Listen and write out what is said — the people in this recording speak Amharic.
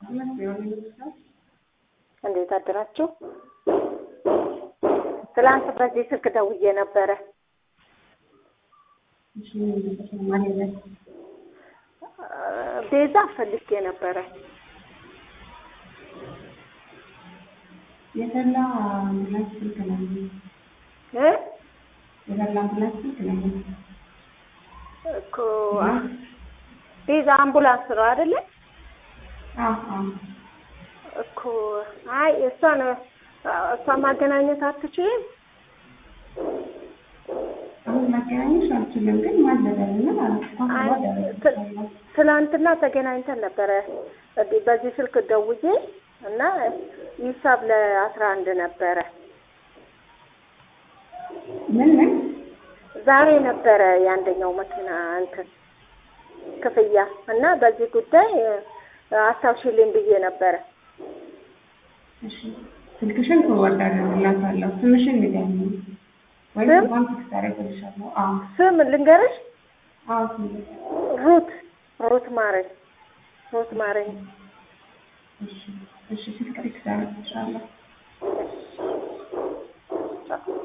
እንዴት አደራችሁ? ትላንት በዚህ ስልክ ደውዬ ነበረ። ቤዛ ፈልጌ ነበረ። የፈላ አምቡላንስ ስልክ ነው። እ የፈላ አምቡላንስ ስልክ ነው። እኮ ቤዛ አምቡላንስ ነው አይደለ? አዎ አዎ። እኮ አይ እሷን እሷ ማገናኘት አትችይም? አሁን ማገናኘት አልችልም፣ ግን ማለዳልና አይ ት- ትናንትና ተገናኝተን ነበረ በዚህ ስልክ ደውዬ እና ሂሳብ ለአስራ አንድ ነበረ ምን ምን ዛሬ ነበረ የአንደኛው መኪና እንትን ክፍያ እና በዚህ ጉዳይ አስታውሽልኝ ብዬ ነበረ። እሺ፣ ስልክሽን ፎርዋርድ አደርግላታለሁ። ስምሽን ንገሪኝ ወይም ስም? ባንክ ታደርግልሻለሁ። አዎ ስም ልንገርሽ? አዎ፣ ስም ሩት ሩት ማረኝ ሩት ማረኝ። እሺ፣ እሺ፣ ስልክ ቴክስት አደርግልሻለሁ። ቻው።